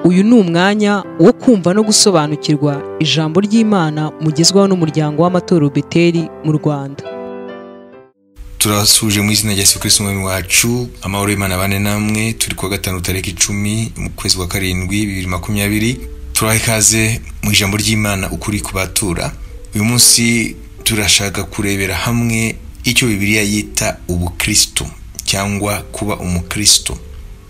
uyu ni umwanya wo kumva no gusobanukirwa ijambo ry'imana mugezwaho n'umuryango w'amatorero beteri mu rwanda turasuhuje mu izina rya yesu kirisiti umwami wacu amahoro y'imana bane namwe turi kuwa gatanu tariki icumi mu kwezi kwa karindwi bibiri makumyabiri turaha ikaze mu ijambo ry'imana ukuri ku batura uyu munsi turashaka kurebera hamwe icyo bibiliya yita ubukristo cyangwa kuba umukristo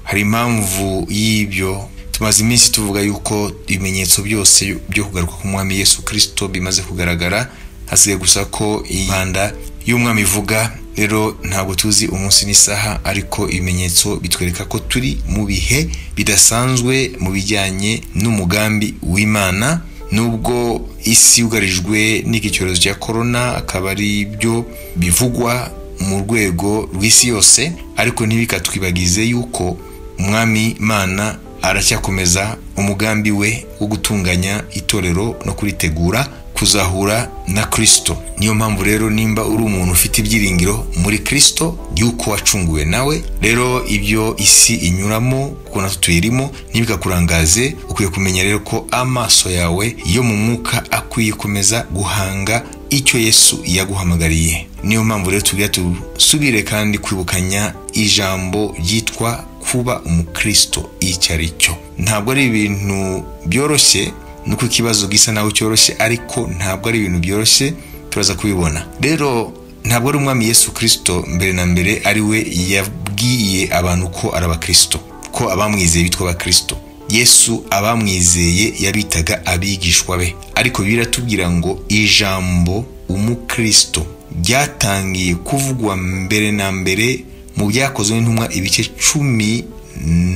hari impamvu y'ibyo tumaze iminsi tuvuga yuko ibimenyetso byose byo kugaruka k'umwami yesu kirisito bimaze kugaragara hasigaye gusa ko iyi manda y'umwami ivuga rero ntabwo tuzi umunsi n'isaha ariko ibimenyetso bitwereka ko turi mu bihe bidasanzwe mu bijyanye n'umugambi w'imana nubwo isi yugarijwe n'iki cyorezo cya korona akaba ari byo bivugwa mu rwego rw'isi yose ariko ntibikatwibagize yuko umwami imana aracyakomeza umugambi we wo gutunganya itorero no kuritegura kuzahura na kirisito niyo mpamvu rero nimba uri umuntu ufite ibyiringiro muri kirisito y'uko wacunguwe nawe rero ibyo isi inyuramo kuko natwe tuyirimo ntibikakurangaze ukwiye kumenya rero ko amaso yawe yo mu mwuka akwiye kumeza guhanga icyo yesu yaguhamagariye niyo mpamvu rero tugira dusubire kandi kwibukanya ijambo ryitwa kuba umukristo icyo ari cyo ntabwo ari ibintu byoroshye nuko ikibazo gisa naho cyoroshye ariko ntabwo ari ibintu byoroshye turaza kubibona rero ntabwo ari umwami yesu kirisito mbere na mbere ari we yabwiye abantu ko ari abakirisito ko abamwizeye bitwa abakirisito yesu abamwizeye yabitaga abigishwa be ariko biratubwira ngo ijambo umukirisito ryatangiye kuvugwa mbere na mbere mu byakozwe n'intumwa ibice cumi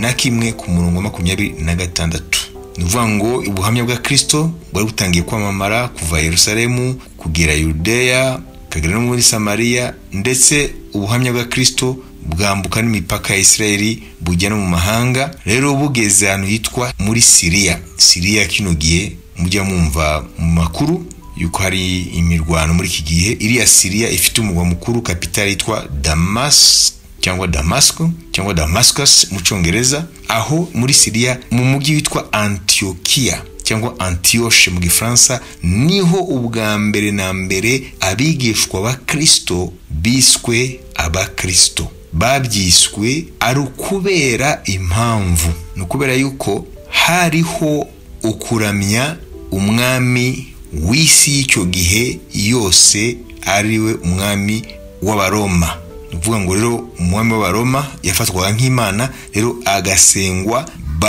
na kimwe ku murongo makumyabiri na gatandatu ni ukuvuga ngo ubuhamya bwa kirisito bwari butangiye kwamamara kuva yerusalemu kugera yudeya bukagera no muri samariya ndetse ubuhamya bwa kirisito bwambuka n'imipaka ya isirayeli bujya no mu mahanga rero bugeze ahantu hitwa muri siriya siriya kino gihe mujya mwumva mu makuru yuko hari imirwano muri iki gihe iriya siriya ifite umurwa mukuru kapitali yitwa damasi cyangwa damasco cyangwa damascus mu cyongereza aho muri siriya mu mujyi witwa antiokiya cyangwa antiyoshe mu gifaransa niho ubwa mbere na mbere abigishwa ba kirisito biswe abakirisito babyiswe ari ukubera impamvu ni ukubera yuko hariho ukuramya umwami w'isi y'icyo gihe yose ariwe umwami w'abaroma ukuvuga ngo rero umwami w'abaroma yafatwaga nk'imana rero agasengwa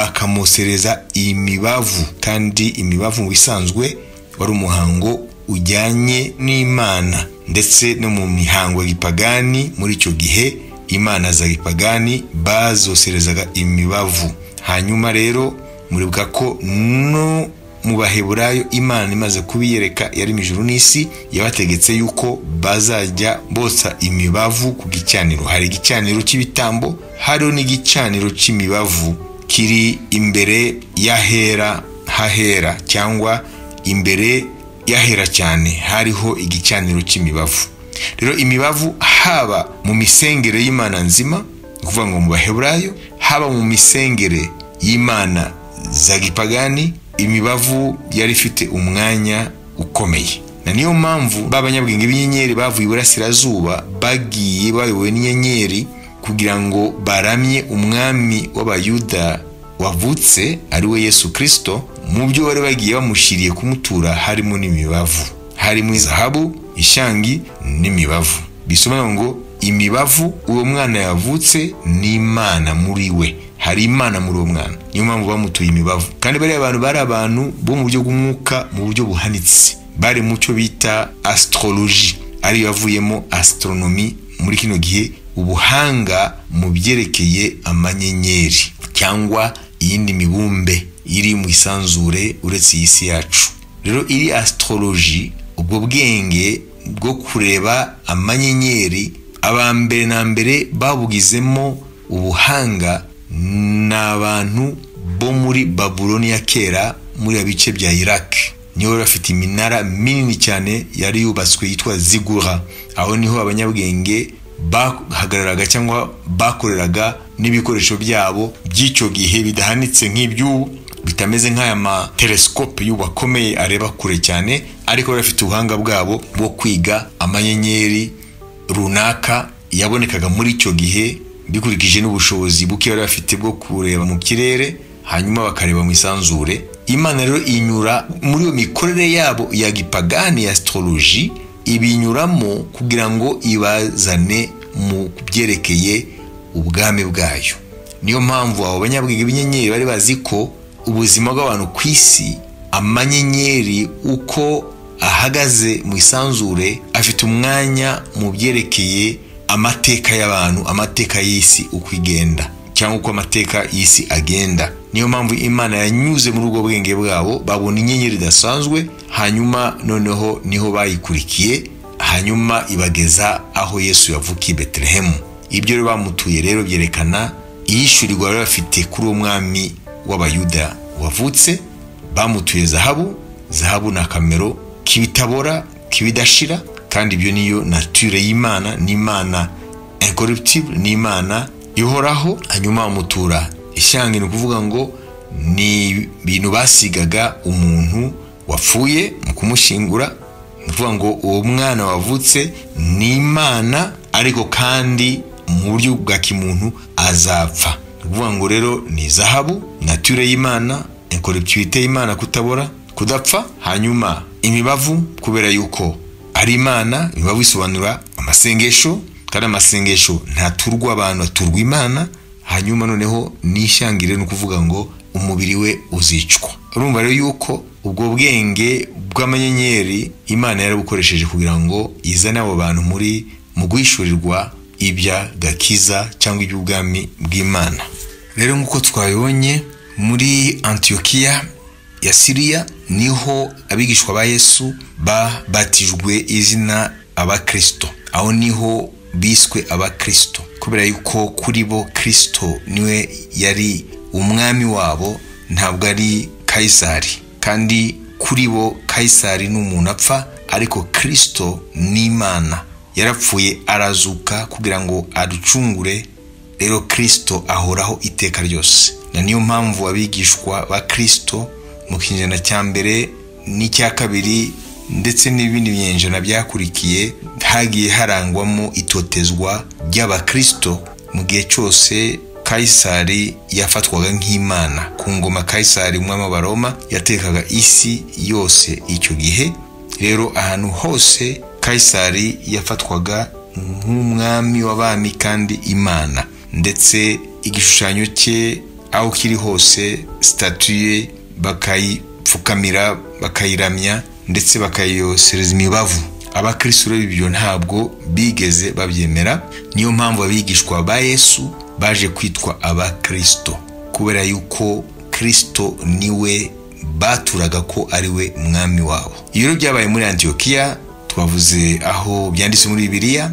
bakamusereza imibavu kandi imibavu mu bisanzwe wari umuhango ujyanye n'imana ndetse no mu mihango ya gipagani muri icyo gihe imana za gipagani bazoserezaga imibavu hanyuma rero muribuka ko no mu baheburayo imana imaze kubiyereka yari mu n'isi yabategetse yuko bazajya botsa imibavu ku gicaniro hari igicaniro cy'ibitambo hariho n'igicaniro cy'imibavu kiri imbere y'ahera hahera cyangwa imbere y'ahera cyane hariho igicaniro cy'imibavu rero imibavu haba mu misengere y'imana nzima ni ukuvuga ngo mu baheburayo haba mu misengere y'imana za gipagani imibavu yari ifite umwanya ukomeye na niyo mpamvu b'abanyabwenge b'inyenyeri bavuye iburasirazuba bagiye bayobowe n'inyenyeri kugira ngo baramye umwami w'abayuda wavutse ari we yesu kirisito mu byo bari bagiye bamushyiriye kumutura harimo n'imibavu harimo izahabu ishangi n'imibavu bisobanura ngo imibavu uwo mwana yavutse n'imana muri we hari imana muri uwo mwana niyo mpamvu bamutuye imibavu kandi bariya bantu bari abantu bo mu buryo bw'umwuka mu buryo buhanitse bari mu cyo bita astroloji ariyo yavuyemo astronomi muri kino gihe ubuhanga mu byerekeye amanyenyeri cyangwa iyindi mibumbe iri mu isanzure uretse iyi si yacu rero iri astroloji ubwo bwenge bwo kureba amanyenyeri abambere na mbere babugizemo ubuhanga ni abantu bo muri babuloni ya kera muri bice bya iraq niho bari bafite iminara minini cyane yari yubatswe yitwa zigura aho niho abanyabwenge bahagararaga cyangwa bakoreraga n'ibikoresho byabo by'icyo gihe bidahanitse nk'iby'ubu bitameze nk'aya materesicope y'ubakomeye areba kure cyane ariko bari bafite ubuhanga bwabo bwo kwiga amanyenyeri runaka yabonekaga muri icyo gihe bikurikije n'ubushobozi buke bari bafite bwo kureba mu kirere hanyuma bakareba mu isanzure imana rero inyura muri iyo mikorere yabo ya gipagani ya astrology ibinyuramo kugira ngo ibazane mu byerekeye ubwami bwayo niyo mpamvu abo banyabwiga b'inyenyeri bari bazi ko ubuzima bw'abantu ku isi amanyenyeri uko ahagaze mu isanzure afite umwanya mu byerekeye amateka y'abantu amateka y'isi uko igenda cyangwa uko amateka y'isi agenda niyo mpamvu imana yanyuze muri ubwo bwenge bwabo babona inyenyeri idasanzwe hanyuma noneho niho bayikurikiye hanyuma ibageza aho yesu yavukiye betelehemu ibyo rero bamutuye rero byerekana iyishyurirwa bari bafite kuri uwo mwami w'abayuda wavutse bamutuye zahabu zahabu ni akamero kibitabora kibidashira kandi ibyo niyo nature y'imana ni imana incorruptible ni imana ihoraho hanyuma bamutura ishyanga ni ukuvuga ngo ni ibintu basigaga umuntu wapfuye mu kumushyingura ni ukuvuga ngo uwo mwana wavutse ni imana ariko kandi mu buryo bwa kimuntu azapfa ni ukuvuga ngo rero ni zahabu nature y'imana inkoreptibite y'imana kutabora kudapfa hanyuma imibavu kubera yuko ari imana imibavu isobanura amasengesho kandi amasengesho ntaturwa abantu aturwa imana hanyuma noneho nishangire ni ukuvuga ngo umubiri we uzicwa urumva rero yuko ubwo bwenge bw'amanyenyeri imana yarabukoresheje kugira ngo izane abo bantu muri mu guhishurirwa ibya gakiza cyangwa iby'ubwami bw'imana rero nk'uko twabibonye muri antiyokiya ya siriya niho abigishwa ba yesu babatijwe izina abakirisito aho niho biswe abakirisito kubera yuko kuri bo kirisito niwe yari umwami wabo ntabwo ari kayisari kandi kuri bo kayisari ni umuntu apfa ariko kirisito ni imana yarapfuye arazuka kugira ngo aducungure rero kirisito ahoraho iteka ryose na niyo mpamvu abigishwa ba kirisito mu kinyejana cya mbere n'icya kabiri ndetse n'ibindi binyejana byakurikiye hagiye harangwamo itotezwa ry'abakirisito mu gihe cyose kayisari yafatwaga nk'imana ku ngoma kayisari umwami w'abaroma yatekaga isi yose icyo gihe rero ahantu hose kayisari yafatwaga nk'umwami w'abami kandi imana ndetse igishushanyo cye aho kiri hose sitatuye bakayipfukamira bakayiramya ndetse bakayosereza imibavu abakirisitu rero ibyo ntabwo bigeze babyemera niyo mpamvu abigishwa ba yesu baje kwitwa abakirisito kubera yuko kirisito niwe baturaga ko ari we mwami wabo iyo rero byabaye muri antiyokiya twavuze aho byanditse muri bibiriya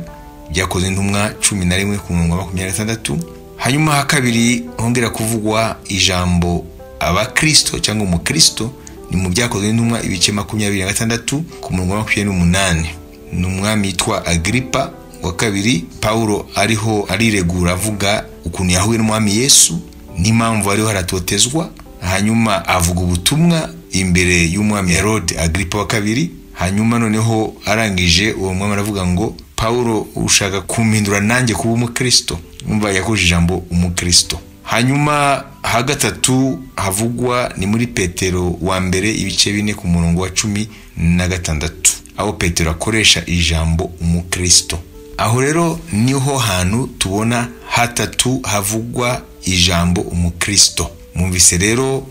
byakoze intumwa cumi na rimwe ku mirongo makumyabiri na gatandatu hanyuma ha kabiri hongera kuvugwa ijambo abakirisito cyangwa umukirisito ni mu byakozwe n'intumwa ibice makumyabiri na gatandatu ku murongo wa makumyabiri n'umunani ni umwami yitwa agiripa wa kabiri paul ariho ariregura avuga ukuntu yahuye n'umwami yesu n'impamvu ariho haratotezwa hanyuma avuga ubutumwa imbere y'umwami herode agiripa wa kabiri hanyuma noneho arangije uwo mwami aravuga ngo paul ushaka kumpindura nanjye kuba umukirisito numva yakoresheje ijambo umukirisito hanyuma ha gatatu havugwa ni muri petero wa mbere ibice bine ku murongo wa cumi na gatandatu aho petero akoresha ijambo umukirisito aho rero niho hantu tubona hatatu havugwa ijambo umukirisito mwumvise rero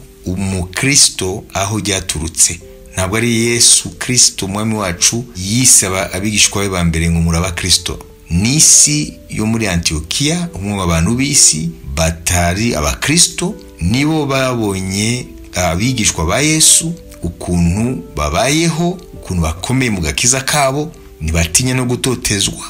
umukirisito aho ryaturutse ntabwo ari yesu kirisito umwami wacu yisaba abigishwa be ba mbere ngo murabakirisito ni isi yo muri antiyokiya umwe mu abantu b'isi batari abakirisito nibo babonye abigishwa ba yesu ukuntu babayeho ukuntu bakomeye mu gakiza kabo ntibatinya no gutotezwa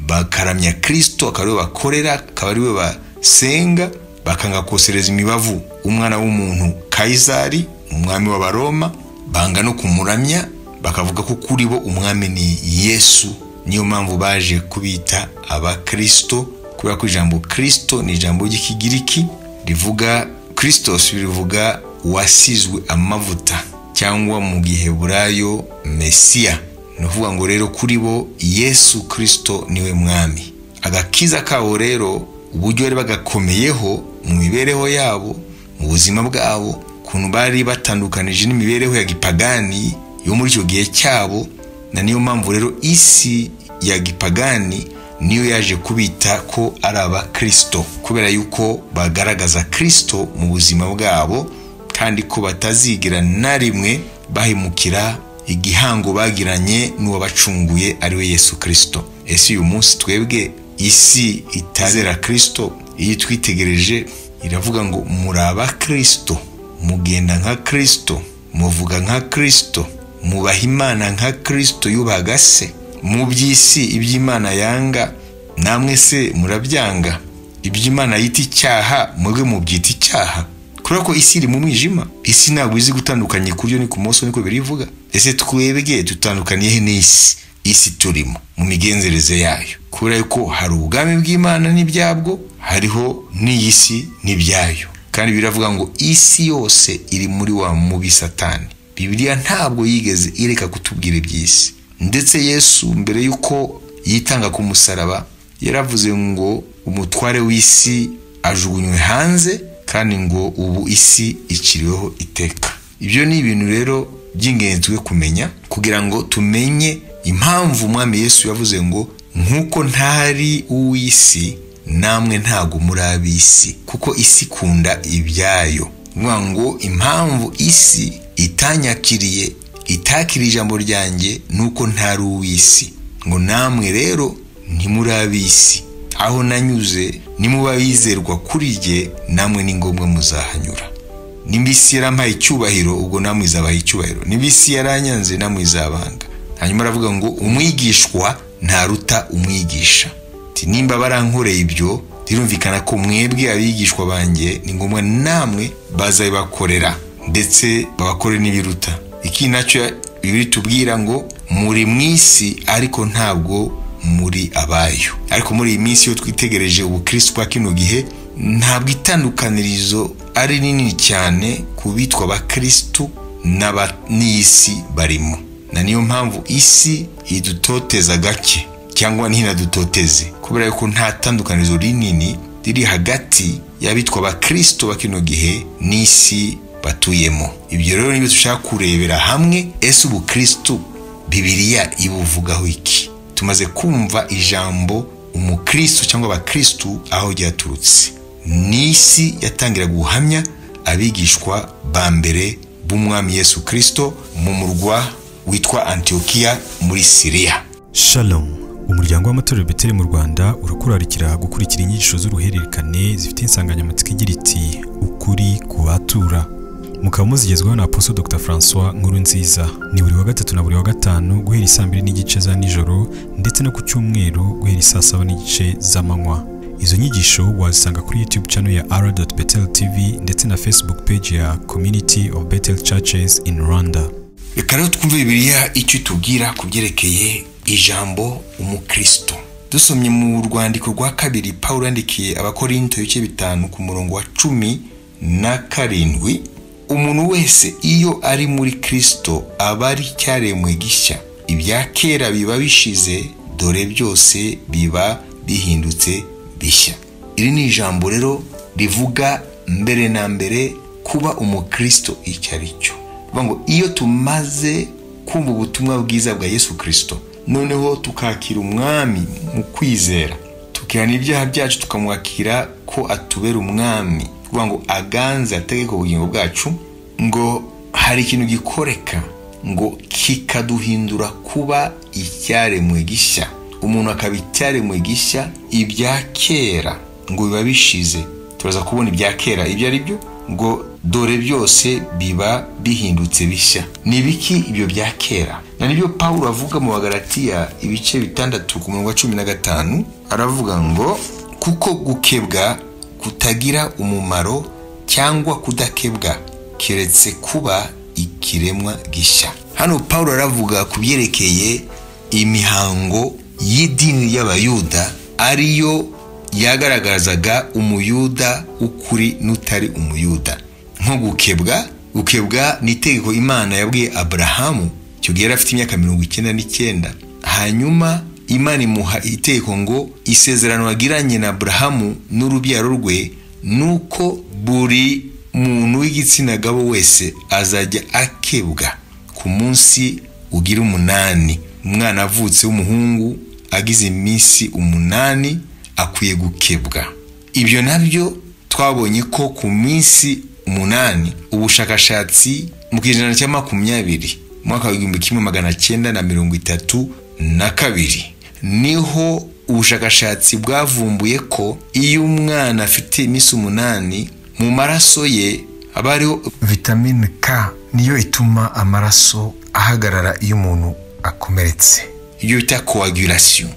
bakaramya kirisito akaba ariwe bakorera akaba ariwe basenga bakanga kosereza imibavu umwana w'umuntu kayizari umwami w'abaroma banga no kumuramya bakavuga ko kuri bo umwami ni yesu niyo mpamvu baje kubita abakirisito kubera ko ijambo kirisito ni ijambo ry'ikigiriki rivuga kirisitosi rivuga wasizwe amavuta cyangwa mu giheburayo mesiya ni ukuvuga ngo rero kuri bo yesu kirisito niwe mwami agakiza kabo rero uburyo bari bagakomeyeho mu mibereho yabo mu buzima bwabo ukuntu bari batandukanije n'imibereho ya gipagani yo muri icyo gihe cyabo na niyo mpamvu rero isi ya gipagani niyo yaje kubita ko ari abakirisito kubera yuko bagaragaza kirisito mu buzima bwabo kandi ko batazigira na rimwe bahemukira igihango bagiranye n'uwabacunguye ari we yesu kirisito ese uyu munsi twebwe isi itazera kirisito iyo twitegereje iravuga ngo muri abakirisito mugenda nka kirisito muvuga nka kirisito mubaha imana nka kirisito yubahaga se mu by'isi iby'imana yanga namwe se murabyanga iby'imana yita icyaha mwebwe mubyita icyaha kubera ko isi iri mu mwijima isi ntabwo izi gutandukanye ku buryo ni ku munsi niko birivuga ese twebwe dutandukaniye n'isi isi turimo mu migenzereze yayo kubera ko hari ubwami bw'imana n'ibyabwo hariho n'iyi si n'ibyayo kandi biravuga ngo isi yose iri muri wa mubi satani bibiliya ntabwo yigeze ireka kutubwira iby'isi ndetse yesu mbere y'uko yitanga ku musaraba yaravuze ngo umutware w'isi ajugunywe hanze kandi ngo ubu isi iciriweho iteka ibyo ni ibintu rero by'ingenzi twe kumenya kugira ngo tumenye impamvu umwami yesu yavuze ngo nk'uko ntari uw'isi namwe ntago muri ab'isi kuko isi ikunda ibyayo ngo impamvu isi itanyakiriye itakira ijambo ryanjye nuko ntari uw'isi ngo namwe rero ntimuri ab'isi aho nanyuze nimuba bizerwa kuri rye namwe ni ngombwa muzahanyura nimba isi yarampaye icyubahiro ubwo namwe izabaha icyubahiro nimba isi yaranyanze namwe izabanga hanyuma aravuga ngo umwigishwa ntaruta umwigisha nimba barankoreye ibyo birumvikana ko mwebwe abigishwa banjye ni ngombwa namwe bazabibakorera ndetse babakore n'ibiruta iki nacyo bibiri tubwira ngo muri mu isi ariko ntabwo muri abayo ariko muri iyi minsi iyo twitegereje ubukirisitu bwa kino gihe ntabwo itandukanirizo ari rinini cyane ku bitwa abakirisitu n'isi barimo na niyo mpamvu isi idutoteza gake cyangwa ntinadutoteze kubera ko nta tandukanirizo rinini riri hagati y'abitwa abakirisitu ba kino gihe n'isi batuyemo ibyo rero nibyo dushaka kurebera hamwe ese ubu kirisitu bibiriya ibuvugaho iki tumaze kumva ijambo umukirisitu cyangwa abakirisitu aho ryaturutse ni isi yatangira guhamya abigishwa ba mbere b'umwami yesu kirisito mu murwa witwa antiyokiya muri siriya shalom umuryango w'amatorero beteri mu rwanda urakurarikira gukurikira inyigisho z'uruhererekane zifite insanganyamatsiko igira iti ukuri ku batura mukaba muzigezweho na aposo dr francois nkuru nziza ni buri wa gatatu na buri wa gatanu guhera isaa mbiri n'igice za nijoro ndetse no ku cyumweru guhera isaa saba n'igice z'amanywa izo nyigisho wazisanga kuri youtube channel ya r betel tv ndetse na facebook page ya community of betel churches in rwanda reka rero twumve bibiliya icyo itubwira ku byerekeye ijambo umukristo dusomye mu rwandiko rwa kabiri pawulo yandikiye abakorinto ibice bitanu ku murongo wa cumi na karindwi umuntu wese iyo ari muri kirisito aba ari icyaremwe gishya ibya kera biba bishize dore byose biba bihindutse bishya iri ni ijambo rero rivuga mbere na mbere kuba umukirisito icyo ari cyo ngo iyo tumaze kumva ubutumwa bwiza bwa yesu kirisito noneho tukakira umwami mu kwizera tukihana ibyaha byacu tukamwakira ko atubera umwami kuvuga ngo aganze ategeka ubugingo bwacu ngo hari ikintu gikoreka ngo kikaduhindura kuba icyaremwe gishya umuntu akaba icyaremwe gishya ibya kera ngo biba bishize turaza kubona ibya kera ibyo ari byo ngo dore byose biba bihindutse bishya ni ibiki ibyo bya kera na nibyo pawulo avuga mu bagaratiya ibice bitandatu ku murongo wa cumi na gatanu aravuga ngo kuko gukebwa kutagira umumaro cyangwa kudakebwa keretse kuba ikiremwa gishya hano paul aravuga ku byerekeye imihango y'idini y'abayuda ariyo yagaragazaga umuyuda ukuri n'utari umuyuda nko gukebwa ukebwa n'itegeko imana yabwiye aburahamu icyo gihe yari afite imyaka mirongo icyenda n'icyenda hanyuma imana imuha itegeko ngo isezerano wagiranye na aburahamu n'urubyaro rwe ni uko buri muntu w'igitsina gabo wese azajya akebwa ku munsi ugira umunani umwana avutse w'umuhungu agize iminsi umunani akwiye gukebwa ibyo nabyo twabonye ko ku minsi umunani ubushakashatsi mu ijana cya makumyabiri mwaka w'igihumbi kimwe magana cyenda na mirongo itatu na kabiri niho ubushakashatsi bwavumbuye ko iyo umwana afite iminsi umunani mu maraso ye haba hariho vitamine k niyo ituma amaraso ahagarara iyo umuntu akomeretse iyo bita coagulation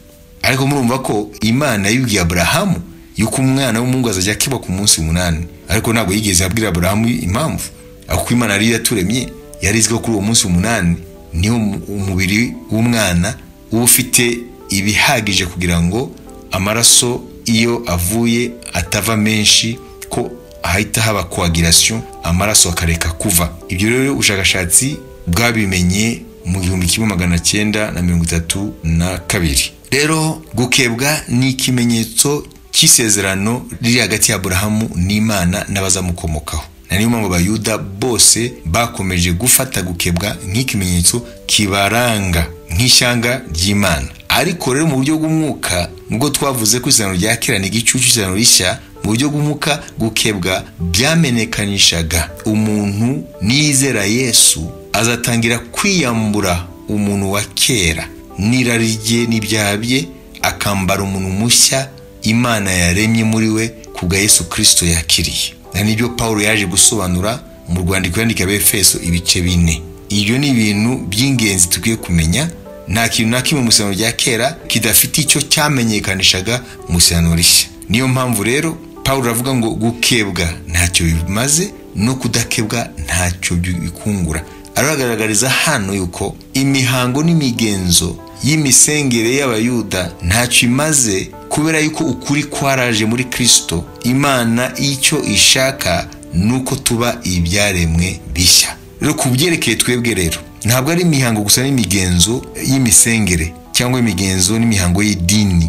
ariko murumva ko imana yibwiye aburahamu yuko umwana w'umuhungu azajya akiba ku munsi umunani ariko ntabwo yigeze abwira aburahamu impamvu kuko imana yari yaturemye yari izwiho kuri uwo munsi umunani niho umubiri w'umwana uba ufite ibihagije kugira ngo amaraso iyo avuye atava menshi ko ahita haba coagulation amaraso akareka kuva ibyo rero ubushakashatsi bwabimenye mu gihumbi kimwe magana cyenda na mirongo itatu na kabiri rero gukebwa ni ikimenyetso cy'isezerano riri hagati ya burahamu n'imana n'abazamukomokaho na niyo mpamvu abayuda bose bakomeje gufata gukebwa nk'ikimenyetso kibaranga nk'ishyanga ry'imana ariko rero mu buryo bw'umwuka nubwo twavuze ko isezerano rya kera ni igicucu isezerano rishya mu buryo bw'umwuka gukebwa byamenyekanishaga umuntu nizera yesu azatangira kwiyambura umuntu wa kera n'irari rye n'ibyaha bye akambara umuntu mushya imana yaremye muri we kubwa yesu kirisito yakiriye nibyo paul yaje gusobanura mu rwandiko yandika abefeso ibice bine ibyo ni ibintu by'ingenzi dukwiye kumenya nta kintu na kimwe mu isano rya kera kidafite icyo cyamenyekanishaga mu isano rishya niyo mpamvu rero paul aravuga ngo gukebwa ntacyo bimaze no kudakebwa ntacyo bikungura aragaragariza hano yuko imihango n'imigenzo y'imisengere y'abayuda ntacyo imaze kubera yuko ukuri kwaraje muri kirisito imana icyo ishaka ni uko tuba ibyaremwe bishya rero ku byerekeye twebwe rero ntabwo ari imihango gusa n'imigenzo y'imisengere cyangwa imigenzo n'imihango y'idini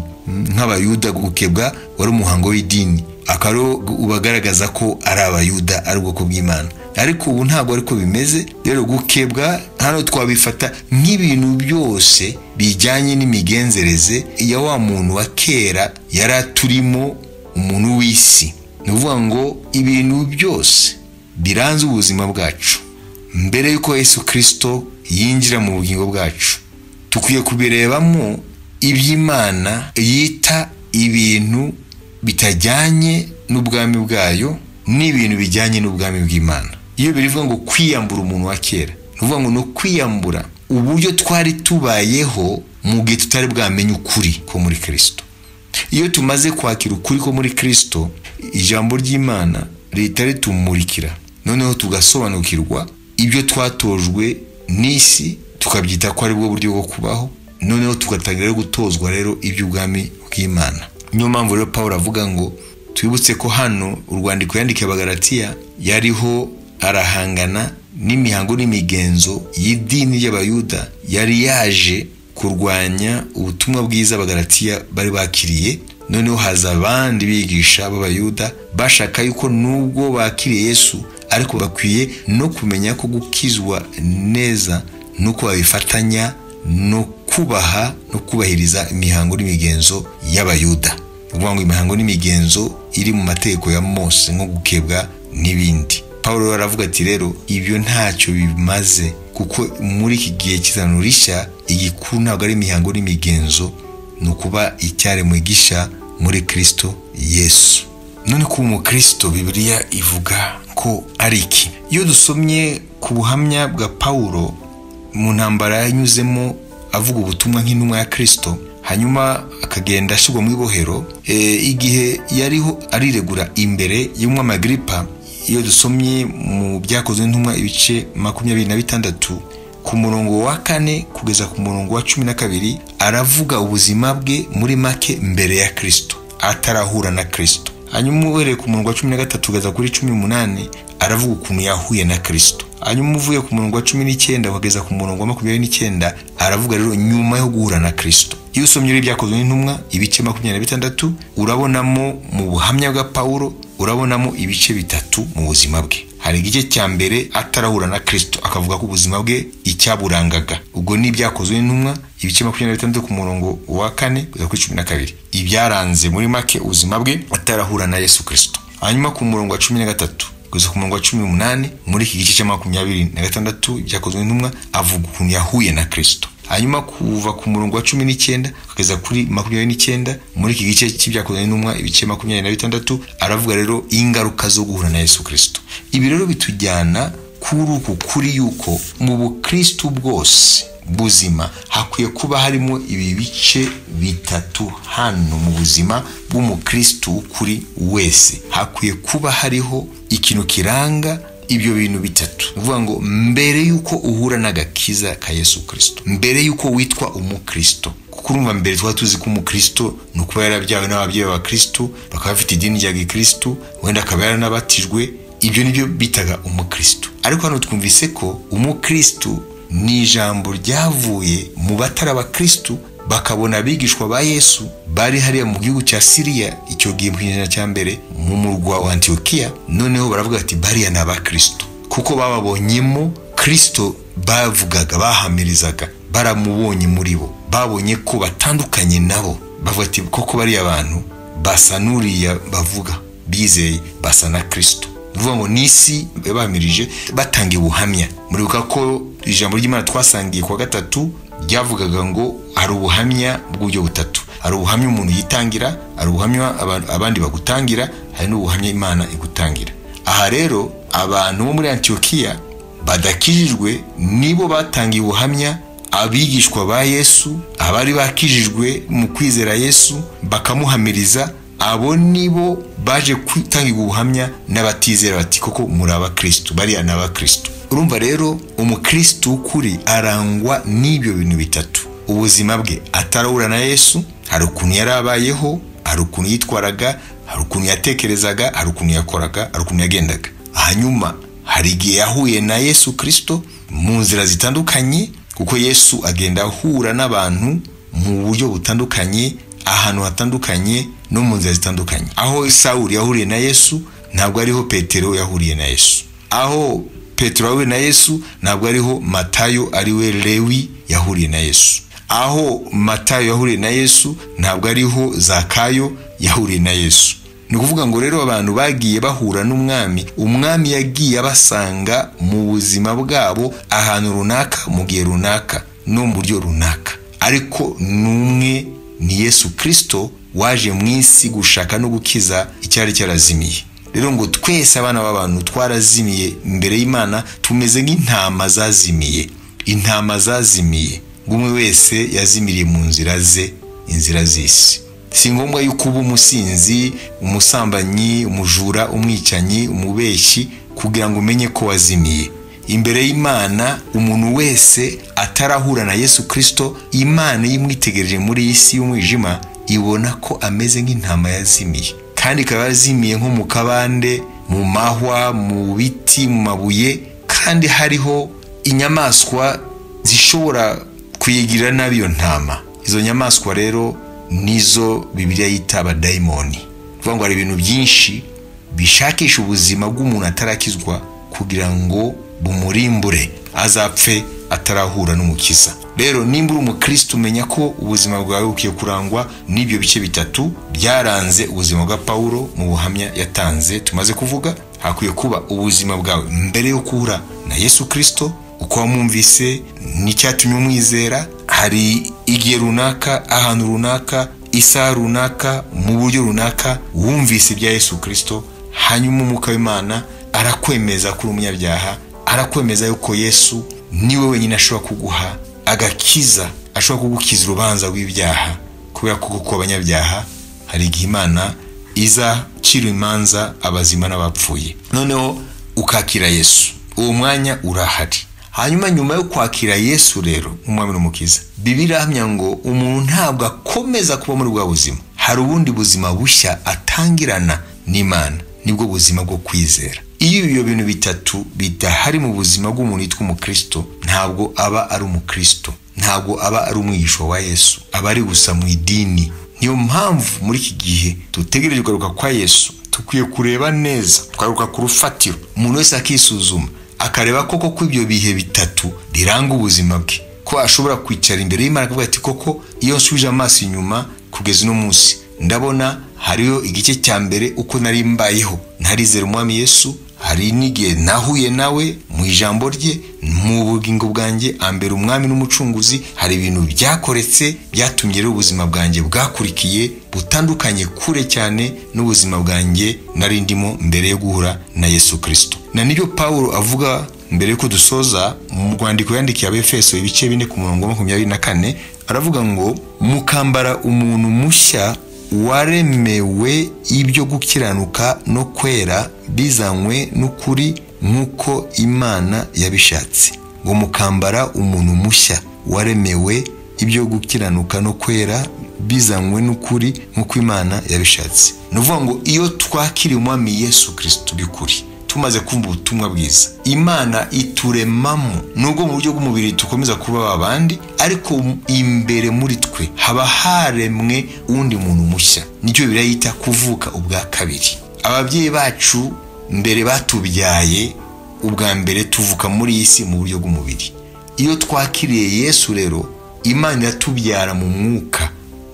nk'abayuda gukebwa wari umuhango w'idini akaba ubagaragaza ko ari abayuda ari ubwoko bw'imana ariko ubu ntabwo ariko bimeze rero gukebwa hano twabifata nk'ibintu byose bijyanye n'imigenzereze ya wa muntu wa kera yari aturimo umuntu w'isi ni ukuvuga ngo ibintu byose biranze ubuzima bwacu mbere y'uko Yesu kirisito yinjira mu bugingo bwacu dukwiye kubirebamo iby'imana yita ibintu bitajyanye n'ubwami bwayo n'ibintu bijyanye n'ubwami bw'imana iyo birivuga ngo kwiyambura umuntu wa kera ni ukuvuga ngo ni ukwiyambura uburyo twari tubayeho mu gihe tutari bwamenye ukuri ko muri kirisito iyo tumaze kwakira ukuri ko muri kirisito ijambo ry'imana leta ritumurikira noneho tugasobanukirwa ibyo twatojwe n'isi tukabyita ko ari bwo buryo bwo kubaho noneho tugatangira gutozwa rero iby'ubwami bw'imana niyo mpamvu rero paul avuga ngo twibutse ko hano urwandiko yandikiye abagaratiya yariho arahangana n'imihango n'imigenzo y'idini ry'abayuda yari yaje kurwanya ubutumwa bwiza abagaratiya bari bakiriye noneho haza abandi bigisha b'abayuda bashaka yuko nubwo bakiriye yesu ariko bakwiye no kumenya ko gukizwa neza nuko babifatanya no kubaha no kubahiriza imihango n'imigenzo y'abayuda uvuga ngo imihango n'imigenzo iri mu mategeko ya mose nko gukebwa n'ibindi paul aravuga ati rero ibyo ntacyo bimaze kuko muri iki gihe cy'izanu rishya igikuru ntabwo ari imihango n'imigenzo ni ukuba icyaremwe gisha muri kirisito yesu none ku mukirisito bibiliya ivuga ko ari iki iyo dusomye ku buhamya bwa paul mu ntambara yanyuzemo avuga ubutumwa nk'intumwa ya kirisito hanyuma akagenda ashyirwa mu ibohero igihe yariho ariregura imbere y'umwami agiripa iyo dusomye mu byakozwe n'intumwa ibice makumyabiri na bitandatu ku murongo wa kane kugeza ku murongo wa cumi na kabiri aravuga ubuzima bwe muri make mbere ya kirisito atarahura na kirisito hanyuma uhereye ku murongo wa cumi na gatatu kugeza kuri cumi n'umunani aravuga ukuntu yahuye na kirisito hanyuma uvuye ku murongo wa cumi n'icyenda ukageza ku murongo wa makumyabiri n'icyenda aravuga rero nyuma yo guhura na kirisito iyo usomye rero ibyakozwe n'intumwa ibice makumyabiri na bitandatu urabonamo mu buhamya bwa pawulo urabonamo ibice bitatu mu buzima bwe hari igice cya mbere atarahura na kirisito akavuga ko ubuzima bwe icyaburangaga ubwo ni ibyakozwe n'intumwa ibice makumyabiri na bitandatu ku murongo wa kane kugeza kuri cumi na kabiri ibyaranze muri make ubuzima bwe atarahura na yesu kirisito hanyuma ku murongo wa cumi na gatatu kugeza ku murongo wa cumi n'umunani muri iki gice cya makumyabiri na gatandatu byakozwe n'intumwa avuga ukuntu yahuye na kirisito hanyuma kuva ku murongo wa cumi n'icyenda kugeza kuri makumyabiri n'icyenda muri iki gice cy'ibyakozwe n'intumwa ibice makumyabiri na bitandatu aravuga rero ingaruka zo guhura na yesu kirisito ibi rero bitujyana kuri uku kuri yuko mu bukristu bwose buzima hakwiye kuba harimo ibi bice bitatu hano mu buzima bw'umukristo w'ukuri wese hakwiye kuba hariho ikintu kiranga ibyo bintu bitatu uvuga ngo mbere y'uko uhura n'agakiza ka yesu kirisito mbere y'uko witwa umukristo kuko urumva mbere twaba tuzi ko umukristo ni ukuba yarabyawe n'ababyeyi ba kirisito bakaba bafite idini rya gikristo wenda akaba yaranabatijwe ibyo nibyo bitaga umukristo ariko hano twumvise ko umukristo ni ijambo ryavuye mu batari abakirisitu bakabona abigishwa ba yesu bari hariya mu gihugu cya siriya icyo gihe mu kinyejana cya mbere mu murwa wa antiyokiya noneho baravuga bati bariya ni abakirisitu kuko bababonyemo kirisito bavugaga bahamirizaga baramubonye muri bo babonye ko batandukanye nabo bavuga ati koko bariya bantu basa n'uriya bavuga bizeye basa na kirisito uvuga ngo ni isi yabamirije batanga ubuhamya muribuka ko ijambo ry'imana twasangiye ku wa gatatu ryavugaga ngo hari ubuhamya bw'uburyo butatu hari ubuhamya umuntu yitangira hari ubuhamya abandi bagutangira hari n'ubuhamya imana igutangira aha rero abantu bo muri antiyokiya badakijijwe nibo batangiye ubuhamya abigishwa ba yesu abari bakijijwe mu kwizera yesu bakamuhamiriza abo nibo baje kwitangirwa ubuhamya n'abatizera bati koko muri abakirisitu bariya ni abakirisitu urumva rero umukirisitu w'ukuri arangwa n'ibyo bintu bitatu ubuzima bwe atarahura na yesu hari ukuntu yari abayeho hari ukuntu yitwaraga hari ukuntu yatekerezaga hari ukuntu yakoraga hari ukuntu yagendaga hanyuma hari igihe yahuye na yesu kirisito mu nzira zitandukanye kuko yesu agenda ahura n'abantu mu buryo butandukanye ahantu hatandukanye no mu nzira zitandukanye aho sawuri yahuriye na yesu ntabwo ariho petero yahuriye na yesu aho petero yahuriye na yesu ntabwo ariho matayo ariwe lewi yahuriye na yesu aho matayo yahuriye na yesu ntabwo ariho zakayo yahuriye na yesu ni ukuvuga ngo rero abantu bagiye bahura n'umwami umwami yagiye abasanga mu buzima bwabo ahantu runaka mu gihe runaka no mu buryo runaka ariko ni umwe ni yesu kirisito waje mu isi gushaka no gukiza icyari cyarazimiye rero ngo twese abana b'abantu twarazimiye imbere y'imana tumeze nk'intama zazimiye intama zazimiye umwe wese yazimiriye mu nzira ze inzira z'isi si ngombwa yuko uba umusinzi umusambanyi umujura umwicanyi umubeshyi kugira ngo umenye ko wazimiye imbere y'imana umuntu wese atarahura na yesu kirisito imana imwitegereje muri iyi si y'umwijima ibona ko ameze nk'intama yazimiye kandi ikaba yazimiye nko mu kabande mu mahwa mu biti mu mabuye kandi hariho inyamaswa zishobora kuyigirira nabi iyo ntama izo nyamaswa rero nizo bibiriya yita abadayimoni bivuga ngo hari ibintu byinshi bishakisha ubuzima bw'umuntu atarakizwa kugira ngo bumurimbure azapfe atarahura n'umukiza rero nimba uri umukirisitu umenya ko ubuzima bwawe bukwiye kurangwa n'ibyo bice bitatu byaranze ubuzima bwa pawulo mu buhamya yatanze tumaze kuvuga hakwiye kuba ubuzima bwawe mbere yo guhura na yesu kirisito uko wamwumvise n'icyatumye umwizera hari igihe runaka ahantu runaka isaha runaka mu buryo runaka wumvise ibya yesu kirisito hanyuma umwuka w'imana arakwemeza ko uri umunyabyaha arakwemeza yuko yesu niwe wenyine ashobora kuguha agakiza ashobora kugukiza urubanza rw'ibyaha kubera ko kuko abanyabyaha hari igihe imana iza cira imanza abazima n'abapfuye noneho ukakira yesu uwo mwanya urahari hanyuma nyuma yo kwakira yesu rero umwami n'umukiza bibi iramya ngo umuntu ntabwo akomeza kuba muri bwa buzima hari ubundi buzima bushya atangirana n'imana nibwo buzima bwo kwizera iyo ibyo bintu bitatu bidahari mu buzima bw'umuntu witwa umukristo ntabwo aba ari umukristo ntabwo aba ari umwigisha wa yesu aba ari gusa mu idini niyo mpamvu muri iki gihe dutegereje kugaruka kwa yesu dukwiye kureba neza tukaruka ku rufatiro umuntu wese akisuzuma akareba koko ko ibyo bihe bitatu biranga ubuzima bwe ko ashobora kwicara imbere y'imana akavuga ati koko iyo nsubije amaso inyuma kugeza uno munsi ndabona hariho igice cya mbere uko nari mbayeho narizera umwami yesu hari n'igihe nahuye nawe mu ijambo rye mu bugingo bwanjye ambera umwami n'umucunguzi hari ibintu byakoretse byatumye rero ubuzima bwanjye bwakurikiye butandukanye kure cyane n'ubuzima bwanjye nari ndimo mbere yo guhura na yesu kirisito na nibyo paul avuga mbere y'uko dusoza mu rwandiko yandikiye abefeso ibice bine ku murongo wa makumyabiri na kane aravuga ngo mukambara umuntu mushya waremewe ibyo gukiranuka no kwera bizanywe n'ukuri nk'uko imana yabishatse ngo mukambara umuntu mushya waremewe ibyo gukiranuka no kwera bizanywe n'ukuri nk'uko imana yabishatse ni ukuvuga ngo iyo twakiriye umwami yesu kirisito by'ukuri tumaze kumva ubutumwa bwiza imana ituremamo nubwo mu buryo bw'umubiri dukomeza kuba abandi ariko imbere muri twe haba haremwe uwundi muntu mushya nicyo birayita kuvuka ubwa kabiri ababyeyi bacu mbere batubyaye ubwa mbere tuvuka muri iyi si mu buryo bw'umubiri iyo twakiriye yesu rero imana iratubyara mu mwuka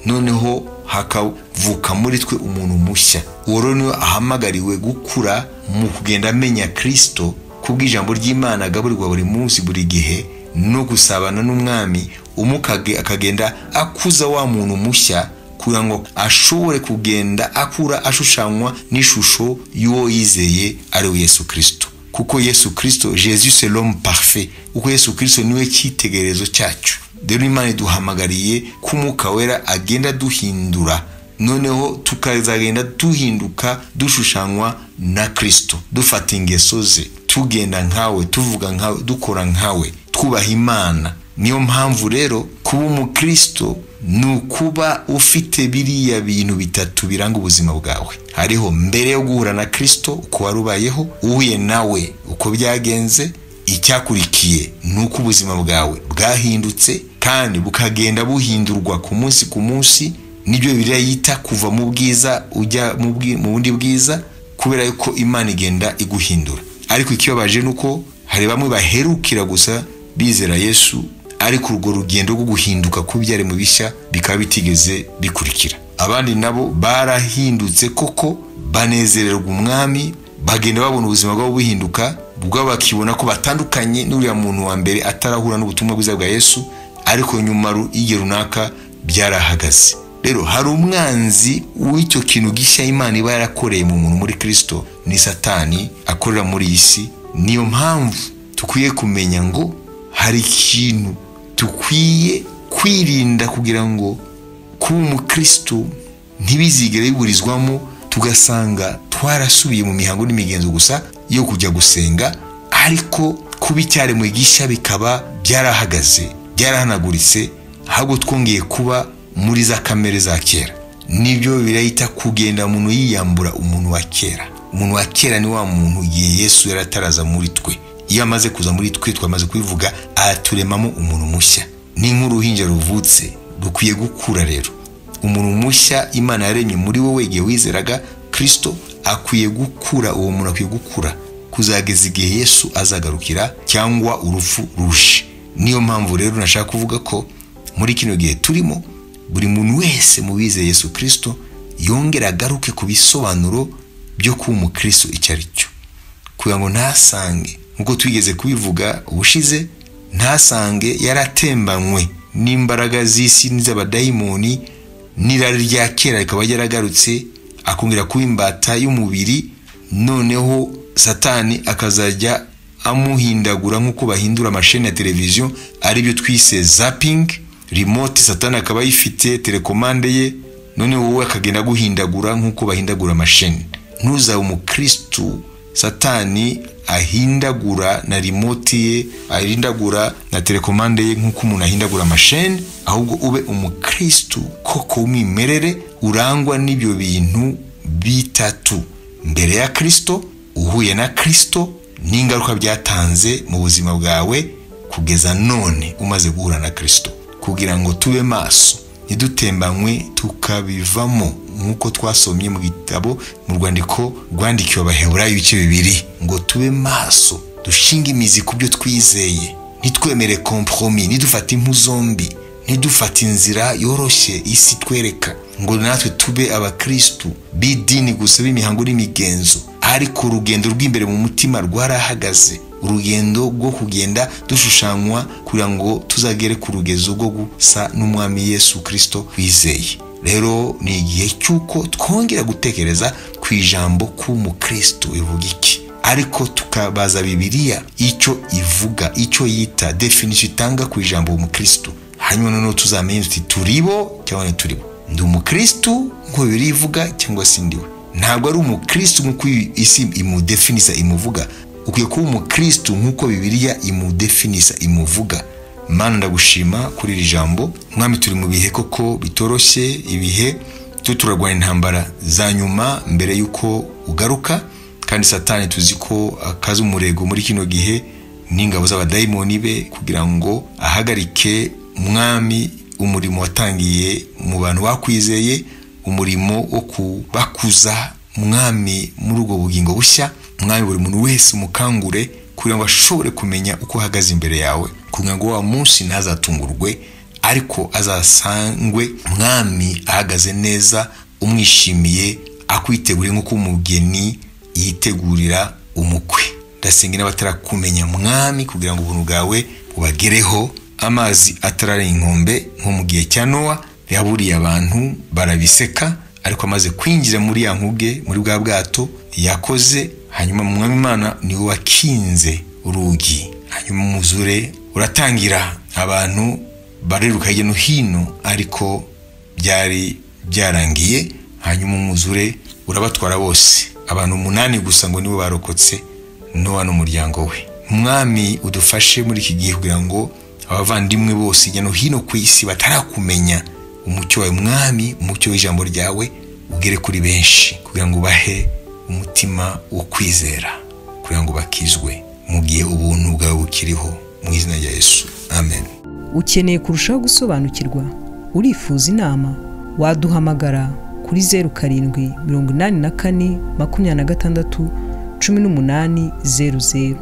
noneho hakavuka muri twe umuntu mushya uwo rero niwe ahamagariwe gukura mu kugenda amenya kirisito kubw'ijambo ry'imana agaburirwa buri munsi buri gihe no gusabana n'umwami umukage akagenda akuza wa muntu mushya kugira ngo ashobore kugenda akura ashushanywa n'ishusho y'uwo yizeye ari we yesu kirisito kuko yesu kirisito jesus l'homme parfait kuko yesu kirisito niwe cyitegererezo cyacu rero imana iduhamagariye ko umwuka wera agenda duhindura noneho tukazagenda duhinduka dushushanywa na kirisito dufata ingeso ze tugenda nkawe tuvuga nkawe dukora nkawe twubaha imana niyo mpamvu rero kuba umukristo ni ukuba ufite biriya bintu bitatu biranga ubuzima bwawe hariho mbere yo guhura na kirisito uko wari ubayeho uhuye nawe uko byagenze icyakurikiye ni uko ubuzima bwawe bwahindutse kandi bukagenda buhindurwa ku munsi ku munsi nibyo biriya yita kuva mu bwiza ujya mu bundi bwiza kubera yuko imana igenda iguhindura ariko ikibabaje ni uko hari bamwe baherukira gusa bizera yesu ariko urwo rugendo rwo guhinduka mu bishya bikaba bitigeze bikurikira abandi nabo barahindutse koko banezererwa umwami bagenda babona ubuzima bwabo buhinduka ubwabo bakibona ko batandukanye n'uriya muntu wa mbere atarahura n'ubutumwa bwiza bwa yesu ariko nyuma y'igihe runaka byarahagaze rero hari umwanzi w'icyo kintu gishya imana iba yarakoreye mu muntu muri kirisito ni satani akorera muri iyi si niyo mpamvu dukwiye kumenya ngo hari ikintu dukwiye kwirinda kugira ngo kuba umukristo ntibizigere biburizwamo tugasanga twarasubiye mu mihango n'imigenzo gusa yo kujya gusenga ariko kuba icyaremwe gishya bikaba byarahagaze byarahanaguritse ahubwo twongeye kuba muri za kamere za kera nibyo birahita kugenda umuntu yiyambura umuntu wa kera umuntu wa kera ni wa muntu igihe yesu yarataraza muri twe iyo amaze kuza muri twe twamaze kubivuga araturemamo umuntu mushya ni nk'uruhinja ruvutse rukwiye gukura rero umuntu mushya imana yaremye muri wowe igihe wizeraga kirisito akwiye gukura uwo muntu akwiye gukura kuzageza igihe yesu azagarukira cyangwa urupfu rushe niyo mpamvu rero nashaka kuvuga ko muri kino gihe turimo buri muntu wese mu bizeye yesu kirisito yongera agaruke ku bisobanuro byo kuba umukristo icyo ari cyo kugira ngo ntasange nk'uko twigeze kubivuga ubushize ntasange yaratembanywe n'imbaraga z'isi n'iz'abadayimoni n'irari rya kera rikaba ryaragarutse akongera kuba imbata y'umubiri noneho satani akazajya amuhindagura nk'uko bahindura amasheni ya televiziyo aribyo twise zapingi remote satani akaba ayifite telekomande ye noneho wowe akagenda aguhindagura nk'uko bahindagura amasheni ntuzabe umukirisitu satani ahindagura na remote ye ahindagura na telekomande ye nk'uko umuntu ahindagura amasheni ahubwo ube umukirisitu koko w'umwimerere urangwa n'ibyo bintu bitatu mbere ya kirisito uhuye na kirisito n'ingaruka byatanze mu buzima bwawe kugeza none umaze guhura na kirisito kugira ngo tube maso ntidutembanywe tukabivamo nk'uko twasomye mu gitabo mu rwandiko rwandikiwe abaheburayo ibice bibiri ngo tube maso dushinge imizi ku byo twizeye ntitwemere komporomi ntidufate impu zombi ntidufate inzira yoroshye isi twereka ngo natwe tube abakirisitu b'idini gusa b'imihango n'imigenzo ariko urugendo rw'imbere mu mutima rwarahagaze urugendo rwo kugenda dushushanywa kugira ngo tuzagere ku rugezo rwo gusa n'umwami yesu kirisito wizeye rero ni igihe cy'uko twongera gutekereza ku ijambo k'umukristo ivuga iki ariko tukabaza bibiliya icyo ivuga icyo yita definisho itanga ku ijambo umukristo hanyuma noneho tuzamenye tuti turibo cyangwa ntituribo ndi umukristo nk'uko bibiri ivuga cyangwa se ndiwe ntabwo ari umukristo nk'uko isi imudefinisa imuvuga ukwiye kuba umukristo nk'uko bibiliya imudefinisa imuvuga Mana ndagushima kuri iri jambo mwami turi mu bihe koko bitoroshye ibihe tu turarwanya intambara za nyuma mbere y'uko ugaruka kandi satani tuzi ko akaza umurego muri kino gihe n'ingabo z'abadayimoni be kugira ngo ahagarike mwami umurimo watangiye mu bantu bakwizeye umurimo wo kubakuza mwami muri ubwo bugingo bushya mwami buri muntu wese umukangure kugira ngo ashobore kumenya uko uhagaze imbere yawe kugira ngo wa munsi ntazatungurwe ariko azasangwe mwami ahagaze neza umwishimiye akwiteguriye nk'uko umugeni yitegurira umukwe ndasenga n'abatarakumenya mwami kugira ngo ubuntu bwawe bubagereho amazi atarari inkombe nko mu gihe cya nowa yaburiye abantu barabiseka ariko amaze kwinjira muri ya nkuge muri bwa bwato yakoze hanyuma mwami imana niwe wakinze urugi hanyuma umuzure uratangira abantu bareruka hirya no hino ariko byari byarangiye hanyuma umuzure urabatwara bose abantu umunani gusa ngo nibo barokotse n'uwa n'umuryango we mwami udufashe muri iki gihe kugira ngo abavandimwe bose hirya no hino ku isi batarakumenya umucyo wawe mwami umucyo w'ijambo ryawe ugere kuri benshi kugira ngo ubahe umutima wo kwizera kugira ngo bakizwe mu gihe ubuntu bwawe bukiriho mu izina rya yesu amen ukeneye kurushaho gusobanukirwa urifuza inama waduhamagara kuri zeru karindwi mirongo inani na kane makumyabiri na gatandatu cumi n'umunani zeru zeru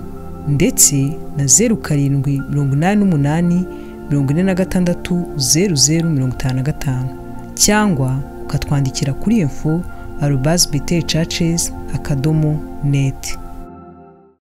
ndetse na zeru karindwi mirongo inani n'umunani mirongo ine na gatandatu zeru zeru mirongo itanu na gatanu cyangwa ukatwandikira kuri info arubazi biteri cacesi akadomo neti